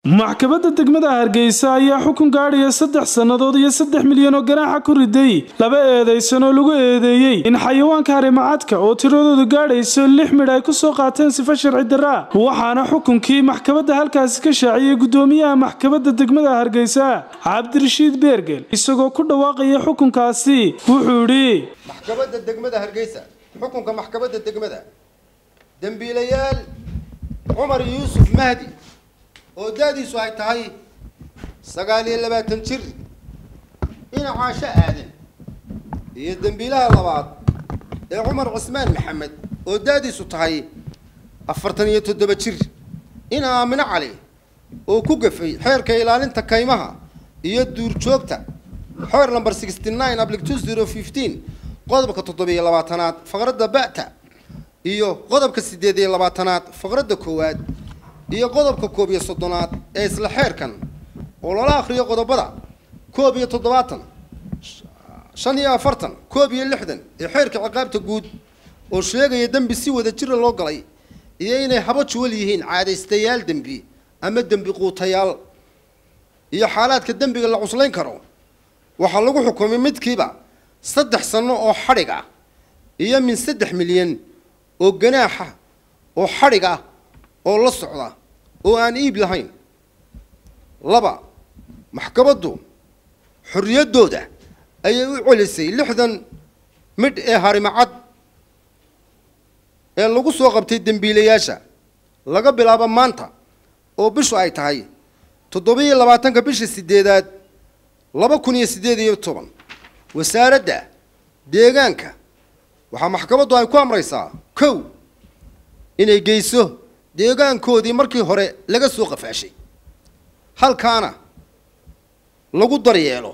maxkamadda degmada hargeysa ayaa xukun gaadhaya saddex sannadood iyo saddex milyan oo ganaaxa ku riday laba eedaysan oo lagu eedeeyey in xayawaanka harimacadka oo tiradoodu gaadhayso lix midh ay kusoo qaateen sifo sharci darraa waxaana xukunkii maxkamadda halkaasi ka shaaciyey guddoomiyaha maxkamadda degmada hargeysa cabdirashiid beergel isagoo ku dhawaaqaya xukunkaasi wuxuu idhi maxkamadda degmada hargeysa xukunka maxkamadda degmada dembiilayaal cumar yuusuf mahdi oo da-diisu ay tahay sagaal iyo labaatan jir dhinacaasho aadan iyo dembiilaha labaad ee cumar cismaan maxamed oo da-diisu tahay afartan iyo toddoba jir ina aamino cali oo ku gafay xeerka ilaalinta kaymaha iyo duurjoogta xeer number sixty nine ablic two zero fifteen qodobka toddobiyo labaatanaad faqradda ba'ta iyo qodobka siddeed iyo labaatanaad faqradda koowaad iyo qodobka koob iyo soddonaad ee isla xeerkan oo lala akhriyo qodobada koob iyo toddobaatan shan iyo afartan koob iyo lixdan ee xeerka ciqaabta guud oo sheegaya dembi si wada jira loo galay iyo inay habo juwal yihiin caadaystayaal dembi ama dembi quutayaal iyo xaalaadka dembiga la cuslayn karo waxaa lagu xukumay midkiiba saddex sano oo xadhig ah iyo min saddex milyan oo ganaaxa oo xadhig ah oo la socda oo aan iib lahayn laba maxkamaddu xorriyaddooda ayay u celisay lixdan midh ee harimacad ee lagu soo qabtay dembiilayaasha laga bilaabo maanta oo bishu ay tahay toddobiyo labaatanka bisha sideedaad laba kun iyo siddeed iyo toban wasaaradda deegaanka waxaa maxkamaddu ay ku amraysaa kow inay geyso deegaankoodii markii hore laga soo qafaashay halkaana lagu daryeelo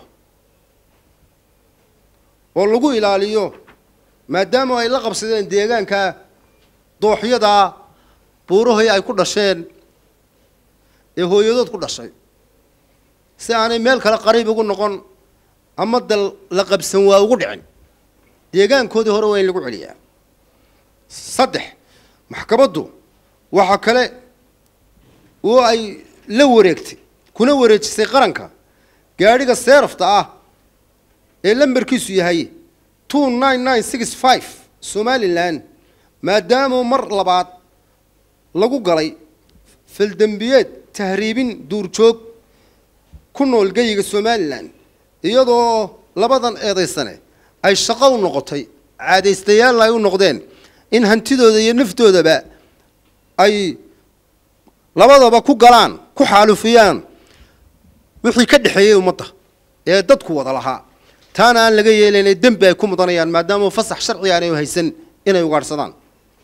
oo lagu ilaaliyo maadaama ay la qabsadeen deegaanka dooxyadaa buurahii ay ku dhasheen ee hooyadood ku dhashay si aanay meel kale qariib ugu noqon ama dal la qabsan waa ugu dhicin deegaankoodii hore waa in lagu celiyaa saddex maxkamaddu waxaa kale oo ay la wareegtay kuna wareejisay qaranka gaadhiga seerafta ah ee lambarkiisu yahay two nine nine six five somalilan maadaamuu mar labaad lagu galay faldembiyeed tahriibin duurjoog ku nool geyiga somalilan iyadoo labadan eedaysane ay shaqo u noqotay caadaystayaalna ay u noqdeen in hantidooda iyo naftoodaba ay labadaba ku galaan ku xaalufiyaan wixii ka dhexeeyey ummadda ee dadku wada lahaa taana aan laga yeelaynay dembi ay ku mudanayaan maadaama fasax sharci aanay haysan inay ugaadhsadaan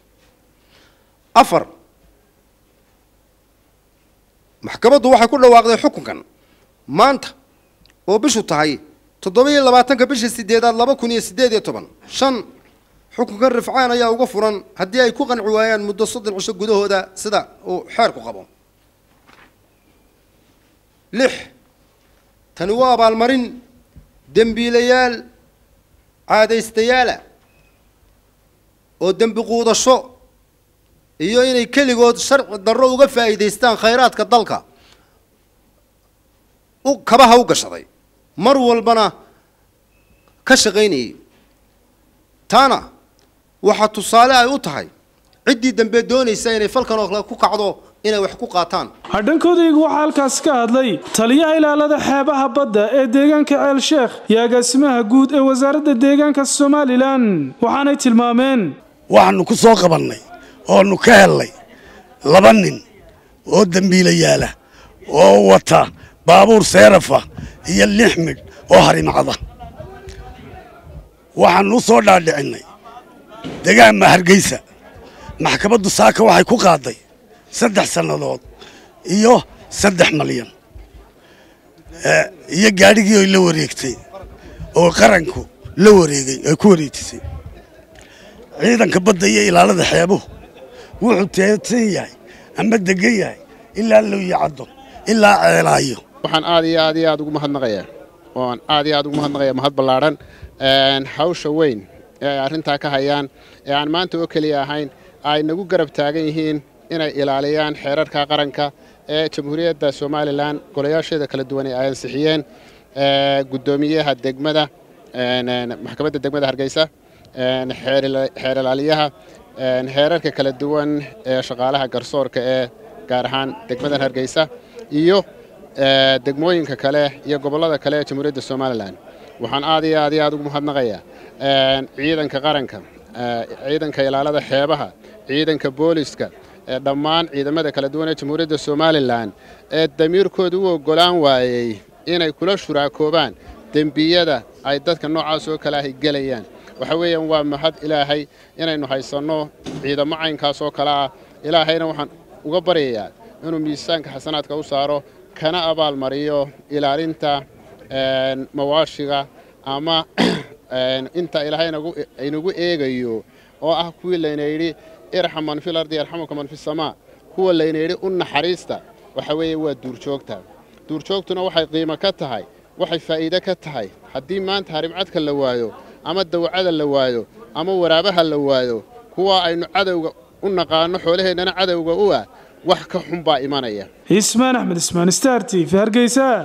afar maxkamaddu waxay ku dhawaaqday xukunkan maanta oo bishu tahay toddoba-iyo labaatanka bisha sideedaad laba kun iyo siddeed iyo toban shan xukunkan rifcaan ayaa uga furan haddii ay ku qanci waayaan muddo soddon cisho gudahooda sida uu xeerku qabo lix tani waa abaalmarin dembiilayaal caadaystayaala oo dembi quudasho iyo inay keligood sharci darro uga faa'iidaystaan khayraadka dalka u kabaha u gashaday mar walbana ka shaqaynayay taana waxaa tusaale ay u tahay ciddii dambe doonaysa inay falkan oo kale ku kacdo inay wax ku qaataan hadhankoodaygu waxaa halkaasi ka hadlay taliyaha ilaalada xeebaha badda ee deegaanka ceel sheekh iyo agaasimaha guud ee wasaaradda deegaanka somalilan waxaanay tilmaameen waxaanu ku soo qabannay oonu ka hellay laba nin oo dembiilayaala oo wata baabuur seerafa iyo lix midh oo harimacda waxaanu u soo dhaadhicinnay degaanma hargeysa maxkamaddu saaka waxay ku qaaday saddex sannadood iyo saddex malyan iyo gaadhigii oy la wareegtay oo qaranku la wareegay ay ku wareejisay ciidanka badda iyo ilaalada xeebuhu wuxuu teedsan yahay ama degan yahay ilaa looyi caddo ilaa ceelaayo waxaan aad iyo aad iyo aad ugu mahadnaqayaa waan aad iyo aad ugu mahadnaqayaa mahad ballaadhan hawsha weyn ee ay arrintaa ka hayaan ee aan maanta oo keliya ahayn ay nagu garab taagan yihiin inay ilaaliyaan xeerarka qaranka ee jamhuuriyadda somalilan golayaasheeda kala duwan ee ay ansixiyeen guddoomiyaha degmada maxkamadda degmada hargeysa xeer ilaaliyaha heerarka kala duwan ee shaqaalaha garsoorka ee gaar ahaan degmadan hargeysa iyo degmooyinka kale iyo gobollada kale ee jamhuuriyadda somalilan waxaan aad iyo aad iyo aad ugu mahadnaqayaa ciidanka qaranka ciidanka ilaalada xeebaha ciidanka booliska ee dhammaan ciidamada kala duwan ee jamhuuriyadda somalilan ee damiirkooda u oggolaan waayey inay kula shuraakoobaan dembiyada ay dadka noocaas oo kale ahy gelayaan waxa weeyaan waa mahad ilaahay inaynu haysanno ciidamo caynkaas oo kale ah ilaahayna waxaan uga baryayaa inuu miisaanka xasanaadka u saaro kana abaal mariyo ilaalinta mawaashiga ama inta ilaahay aynagu eegayo oo ah kuwii layna yidhi irxam man fil ardi yarxamuka man fi samaa kuwa layna yidhi u naxariista waxa weeye waa duurjoogta duurjoogtuna waxay qiimo ka tahay waxay faa'iide ka tahay haddii maanta harimcadka la waayo ama dawacada la waayo ama waraabaha la waayo kuwa aynu cadowga u naqaanno xoolaheennana cadowga u ah wax ka xun baa imanaya ismaan axmed ismaan star t v hargeysa